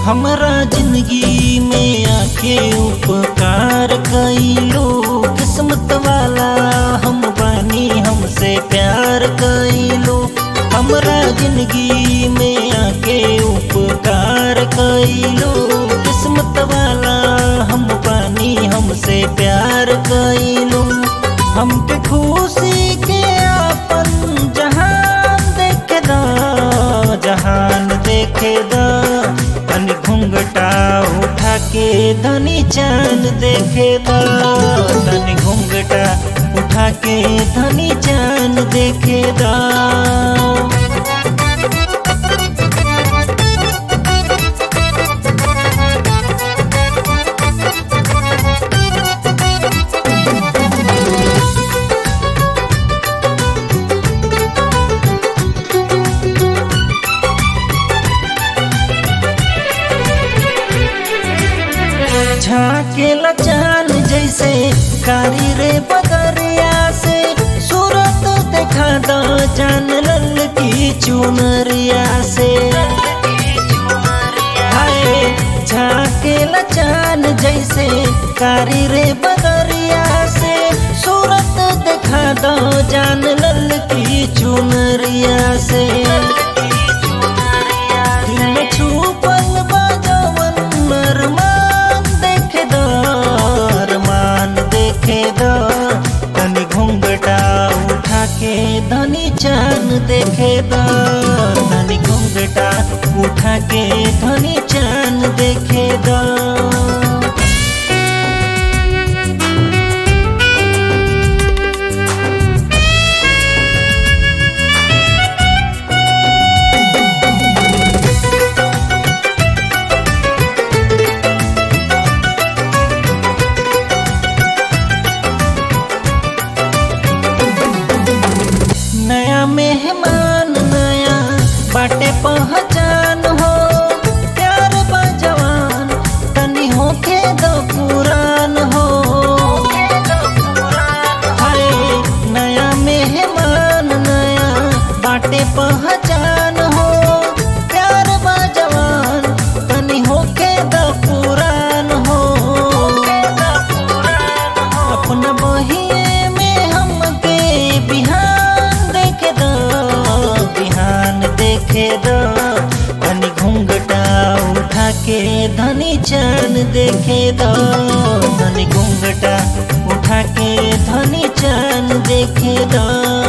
हमरा जिंदगी में आके उपकार कइलो किस्मत वाला हम बानी हमसे प्यार कइलो हमरा जिंदगी में आके उपकार कइलो किस्मत वाला हम बानी हमसे प्यार कइलो हमके खुशी के अपन जहान देखे दा जहान देखे दा तनी घुंघटा उठा के धनी चांद देखे दा तनी घुंघटा उठा के धनी चांद देखे दा झाकेला चांद जैसे कारी रे बदरिया से सूरत देखा दो जान लल की चुनरिया से हाय झाकेला चांद जैसे कारी रे बदरिया से सूरत देखा दो जान लल की चुनरिया से दिल में छुपल बा जवन अरमान देखे दो अरमान देखे दो तनी घुंघटा उठा के धनी चांद देखे दो तनी घुंघटा उठा के धनी चांद देखे दो नया मेहमान नया बाटे पहचान हो प्यार बा जवान तनी होके दो पुरान हो हाय नया मेहमान नया बाटे पहचान हो प्यार बा जवान तनी होके दो पुरान हो अपना बहिए में हमके बिहान देखे दो बिहान देखे दो धनी घूंघटा उठा के धनी चांद देखे दो धनी घूंघटा उठा के धनी चांद देखे दो